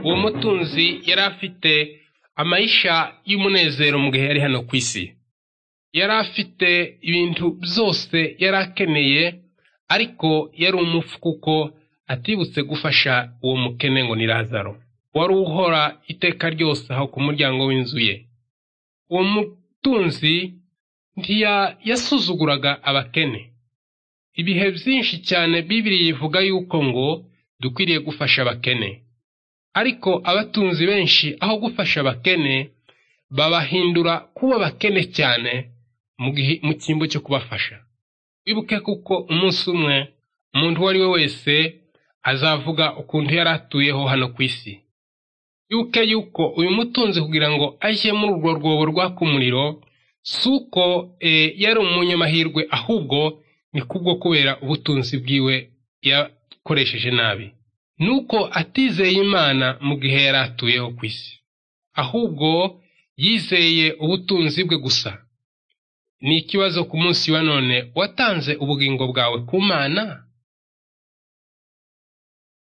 Uwo mutunzi yari afite amayisha y'umunezero mu gihe yari hano ku isi. Yari afite ibintu byose yari akeneye, ariko yari umufu kuko atibutse gufasha uwo mukene ngo ni Lazaro. Wari uhora iteka ryose aho ku muryango w'inzu ye. Uwo mutunzi ntiyasuzuguraga abakene. Ibihe byinshi cyane Bibiri ivuga yuko ngo dukwiriye gufasha abakene. Ariko abatunzi benshi aho gufasha abakene babahindura kuba bakene cyane mu cyimbo cyo kubafasha. Wibuke kuko umunsi umwe umuntu uwo ari we wese azavuga ukuntu yari atuyeho hano ku isi. Wibuke yuko uyu mutunzi kugira ngo ajye muri urwo rwobo rwaka umuriro, si uko yari umunyamahirwe ahubwo ni kubwo kubera ubutunzi bwiwe yakoresheje nabi. Nuko atizeye Imana mu gihe yari atuyeho ku isi. Ahubwo yizeye ubutunzi bwe gusa. Ni ikibazo ku munsi wa none watanze ubugingo bwawe ku Mana?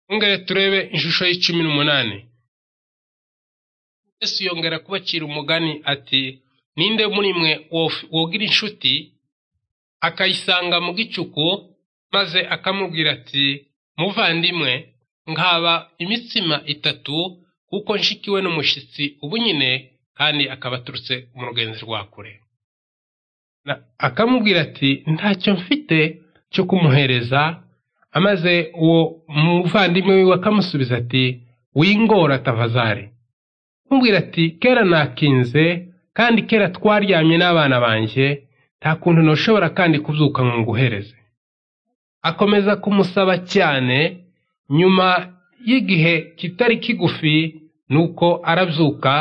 Mwongere turebe ishusho y'icumi n'umunani. Yesu yongera kubacira umugani ati ninde muri mwe wogira inshuti akayisanga mu gicuku maze akamubwira ati muvandimwe nkaba imitsima itatu kuko nshikiwe n'umushyitsi ubu nyine kandi akaba aturutse mu rugenzi rwa kure akamubwira ati ntacyo mfite cyo kumuhereza amaze uwo muvandimwe wiwe akamusubiza ati wingora tavazari kumubwira ati kera nakinze kandi kera twaryamye n'abana banjye nta kuntu ntushobora kandi kubyuka ngo nguhereze akomeza kumusaba cyane nyuma y'igihe kitari kigufi nuko arabyuka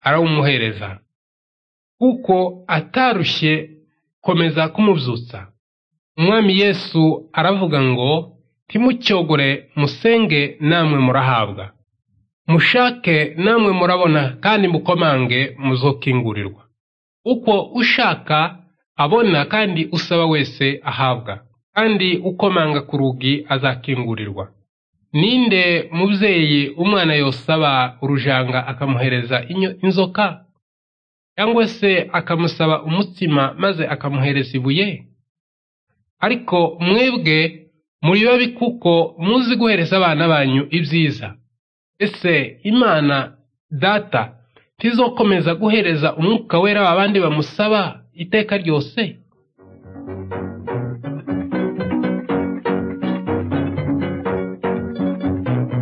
arawumuhereza kuko atarushye komeza kumubyutsa umwami yesu aravuga ngo timucyogore musenge namwe murahabwa mushake namwe murabona kandi mukomange muzokingurirwa uko ushaka abona kandi usaba wese ahabwa kandi ukomanga ku rugi azakingurirwa ninde mubyeyi umwana yosaba urujanga akamuhereza inzoka cyangwa se akamusaba umutsima maze akamuhereza ibuye ariko mwebwe muri babi kuko muzi guhereza abana banyu ibyiza ese imana data ntizokomeza guhereza umwuka wera abandi bamusaba iteka ryose